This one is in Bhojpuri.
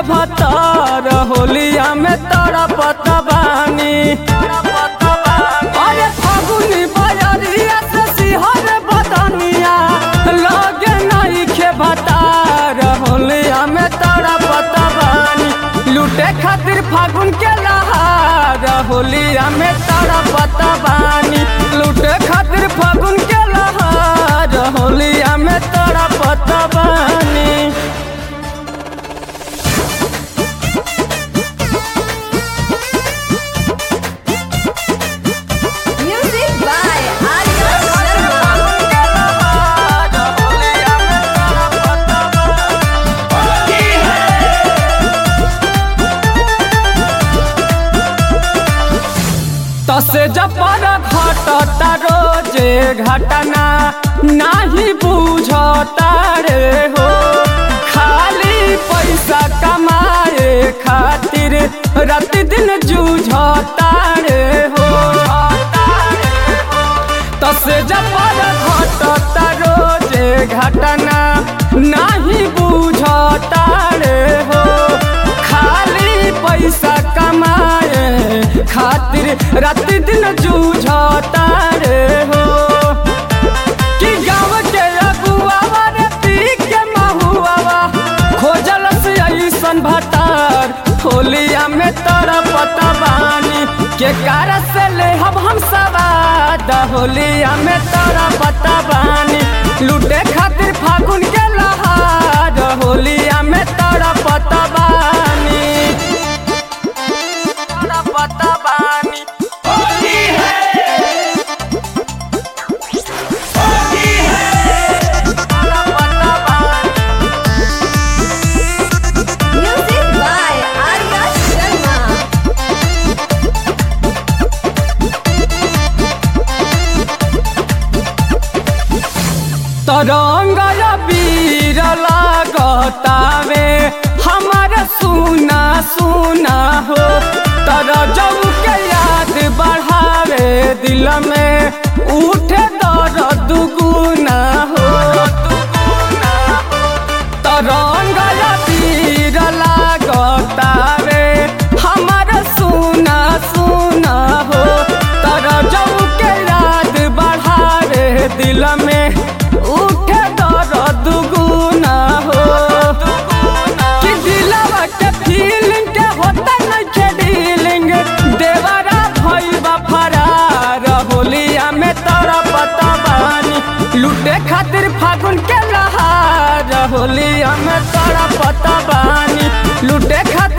भतार होलिया में तड़पत बानी अरे फागुनी बजरिया से सिहर बदनिया लगे नहीं खे भतार होलिया में तड़पत बानी लूटे खातिर फागुन के लहार होलिया में तड़पत बानी लूटे खातिर फागुन के लहार होलिया में तड़पत बानी Music by Arya Sharma. तसे जपर घटता रोजे घटना नाही बुझता रे हो खाली पैसा कमाए खातिर रात दिन जूझता रे हो तसे जपर घटता रोजे घटना नाही बुझता रे हो खाली पैसा कमाए खातिर रात दिन जूझता रे हो कि गाँव के अगुआवा रे पी के महुआवा खोजल से ऐसन भतार होलिया में तरपत बानी के कार से ले हम हम सवाद होलिया में तरपत बानी लूटे खातिर फागुन के लहार होलिया में तरपत बानी तरपत बानी तरपत बानी Music by Arya Sharma. तरंग बीर लागतावे हमार सुना सुना हो तर जब के याद बढ़ावे दिल में उठे दर्द दुगुना हो तरंग बीर लागतावे हमार सुना सुना हो तर जब के याद बढ़ावे दिल में उठे दर्द दुगुना हो कि दिलवा के फीलिंग के होता नइखे डीलिंग देवरा भइबा फरार होलिया में तरपत बानी लूटे खातिर फागुन के लहार होलिया में तरपत बानी लूटे खातिर